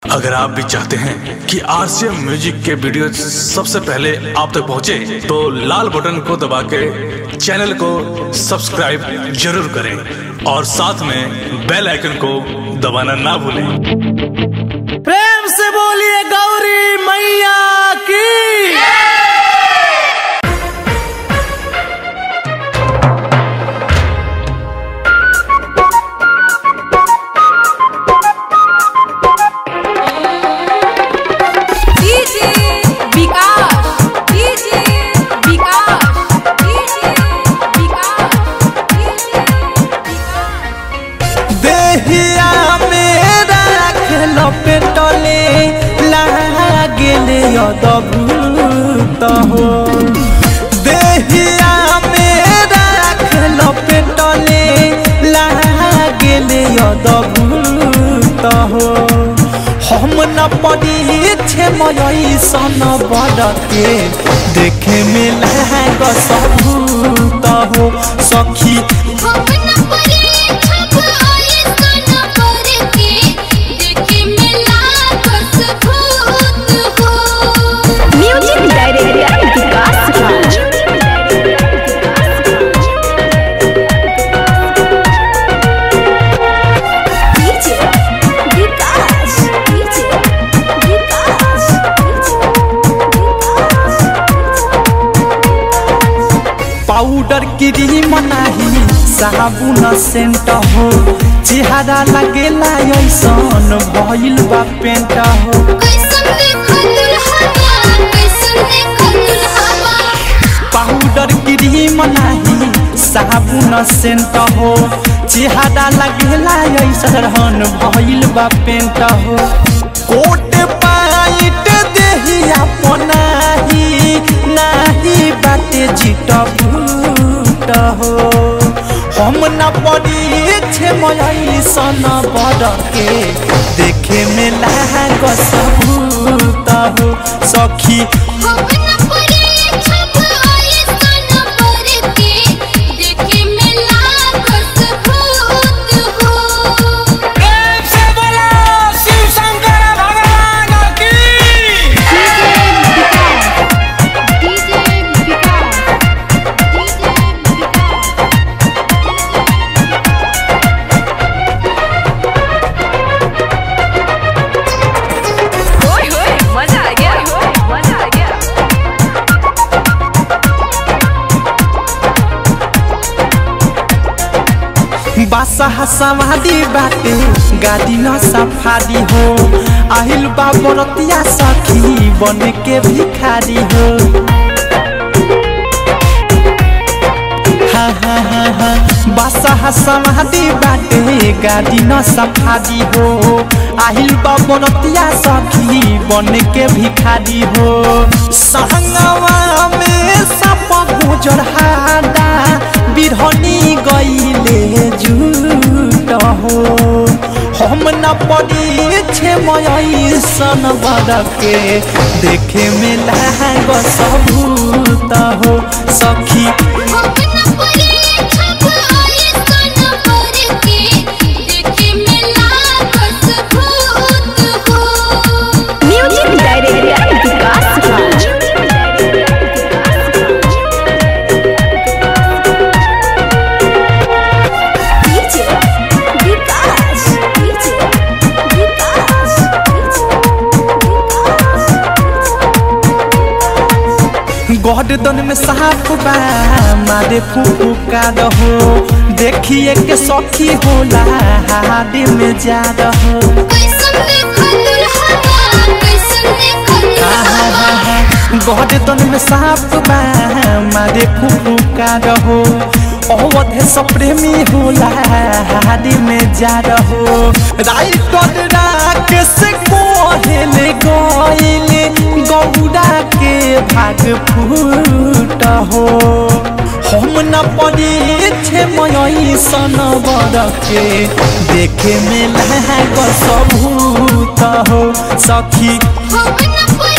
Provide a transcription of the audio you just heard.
अगर आप भी चाहते हैं कि आरसीएम म्यूजिक के वीडियो सबसे पहले आप तक पहुंचे, तो लाल बटन को दबा के चैनल को सब्सक्राइब जरूर करें और साथ में बेल आइकन को दबाना ना भूलें प्रेम से बोलिए गौरी मैया की DJ Vikas DJ Vikas DJ Vikas DJ Vikas देहिया मेरा खेलो पेटले लागेले अदभूत हो देहिया मेरा खेलो पेटले लागेले अदभूत हो हम न पड़ी छे मयई सन बड़के देखे में लाग सबूत हो सखी हम न परे छप आए सन पर के देखे मिला बस भूत हो music director Vikas Raj DJ Vikas DJ Vikas powder cream नाही साबुन सेंट हो चेहरा लगेला ऐसन भइल बा पेंट हो कैसन देखल हवा कैसन देखल हवा पाउडर क्रीम नाही साबुन सेंट हो चेहरा लगेला ऐसन भइल बा पेंट हो कोट पाइट देही अपनाही नाही बाटे जिट भूट हो हम न पड़ी छे मयई सन बड़के देखे में लाग सबूत हो सखी हम न परे छप आए सन पर के देखे मिला बस भूत हो डीजे विकास डीजे विकास होय होय मजा आ गया मजा आ गया बासा सवादी बाटे गाड़ी न सफारी हो आहिल बा बरतिया सखी बन के भिखारी हो हा हा हा हा बासा समाधि बाटे गाड़ी न सफारी हो आहिल बा बरतिया सखी बन के भिखारी हो संगवा में सप गुजर हादा बिरहनी गईले झूठ हो हम न पड़ी छे मयई सन बड़के देखे में लाग सबूत हो सखी हम न परे छप आए सन पर के देखे मिला बस भूत हो music director Vikas Raj DJ Vikas DJ Vikas गर्दन में साफ बा मारे फूफू का रहो देखिए के सखी होला हाडे में जा रहो कैसन देखल हवा कैसन देखल हवा गर्दन में साफ बा मारे फूफू का रहो अवधे सप्रेमी होला हाडे में जा रहो राइट राकेश कोहेले गइले गौरा के भाग फूट हो हम न पड़ी छे मयई सन बड़के देखे में लाग सबूत हो सखी हम न परे